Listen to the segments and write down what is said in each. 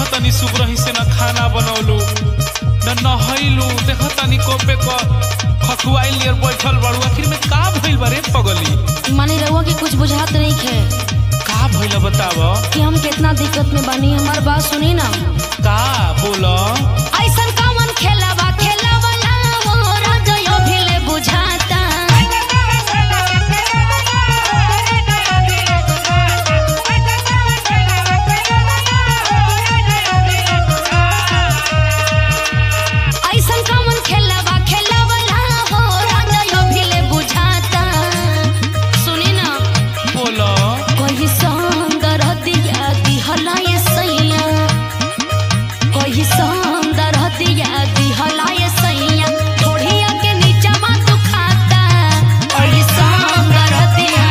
देखो तनी सुबरही से न खाना बनौलू न नहैलू देखो तनी कोपे क खखुआइल नियर बैठल बाड़ू आखिर में का भइल बा रे पगली माने रहुआ के कुछ बुझात नहीं खे का भइल बताव कि हम कितना दिक्कत में बानी हमार बात सुनी ना का बोल ऐसन कौन खेलावा खेलावला हो राजयो भिले बुझाता ऐसन कौन खेलावा खेलावला हो राजयो भिले बुझाता सुनी ना बोल कोई सौंदर दिया दिहला ये सैया कोई सौंदर दिया दिहला ये सैया थोड़िया के नीचा मा तू खाता कोई सौंदर दिया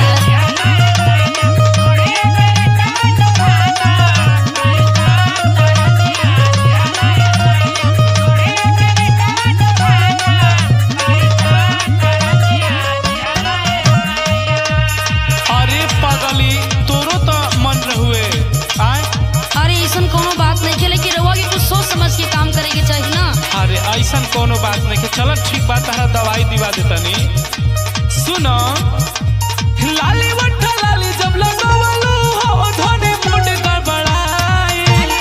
अरे पगली तोरो तो मन रहुए आय अरे ऐसन कोनो बात नहीं खेले कि रहुआ के कुछ सोच समझ के काम करे के चाहिए ना अरे ऐसन कोनो बात नहीं के चल ठीक बात तारा दवाई दिवा देतनी सुन लाली वट्ठा लाली जब लगवलू हो धने मुंड गड़बड़ाई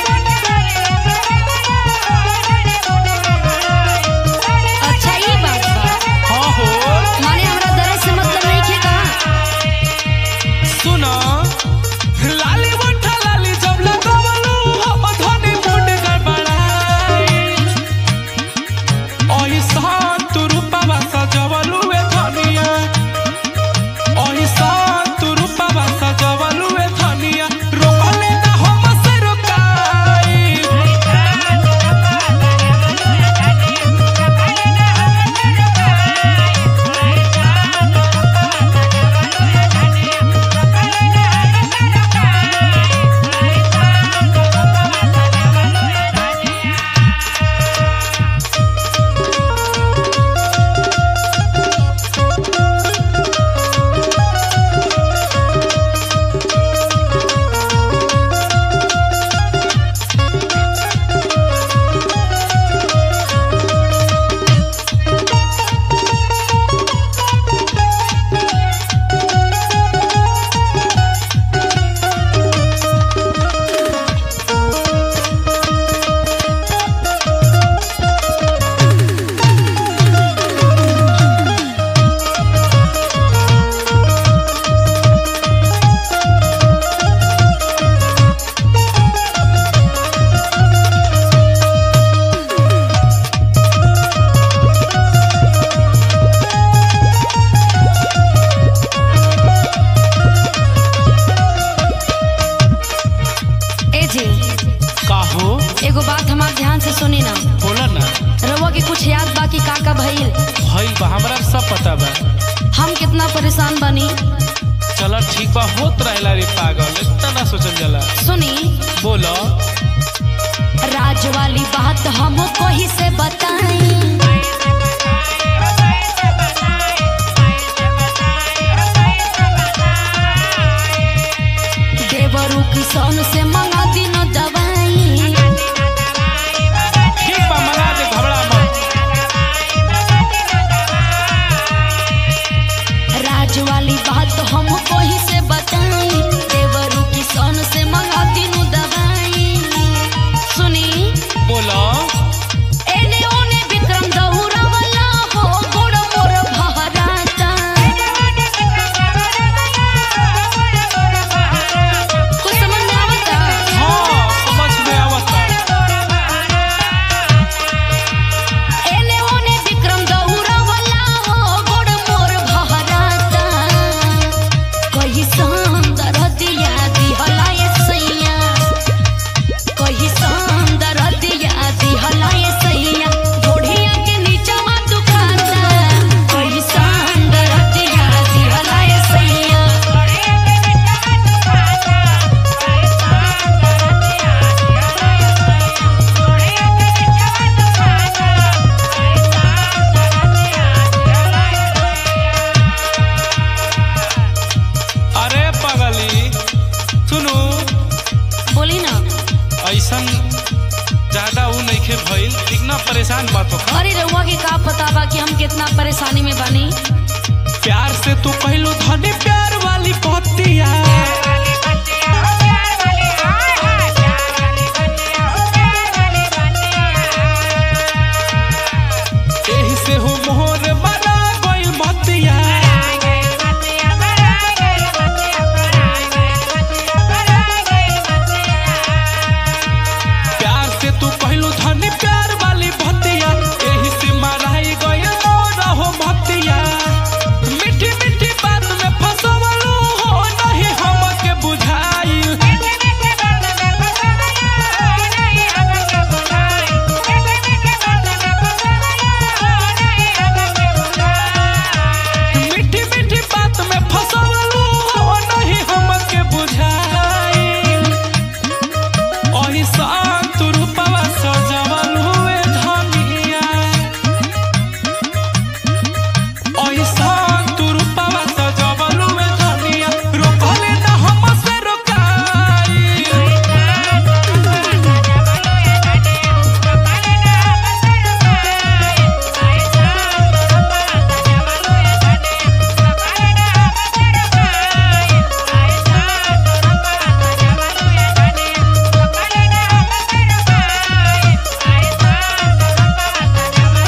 अच्छा ये बात बा हाँ हो माने हमरा दर्द से मतलब नहीं खे का सुन लाली वट्ठा लाली जब लगवलू हो धने मुंड गड़बड़ाई ओहिसा तू रूपवा सजवलू ए धनिया ओहिसा तू रूपवा सजवलू ए धनिया रोकले ना हम से रोकाई ए जी काहो एगो बात हमार ध्यान से सुनी ना बोला ना रहुआ के कुछ याद बाकी का का भइल भइल बा हमरा सब पता बा हम कितना परेशान बनी चल ठीक बा होत रहेला रे पागल इतना ना सोचल जाला सुनी बोलो राज वाली बात हम कोही से बताई देवरू किसान से मंगा दिन दवाई ठीक बा मना दे घबरा मत राज वाली बात हम कोही से बताई देवरू किसान से मंगा दिन दवाई सुनी बोलो एने ओने विक्रम ऐसन ज्यादा ऊ नइखे भइल इतना परेशान मत हो अरे रउआ के का पता बा कि हम कितना परेशानी में बानी प्यार से तू कहलू धनी प्यार वाली पतिया एही से हो मोहर बना गइल मतिया प्यार से तू कहलू धनी प्यार वाली भतिया एही से मराई गइल मोर हो भतिया मीठी मीठी बात में फसवलू हो नहीं हमके बुझाइल मीठी मीठी बात में फसवलू हो नहीं हमके बुझाइल ओही शांत रूपवा सजवल हुए धनिया ओही शांत रूपवा सजवल हुए धनिया रोकले न हमसे रोकाई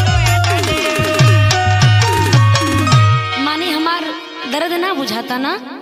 माने हमार दर्द ना बुझाता ना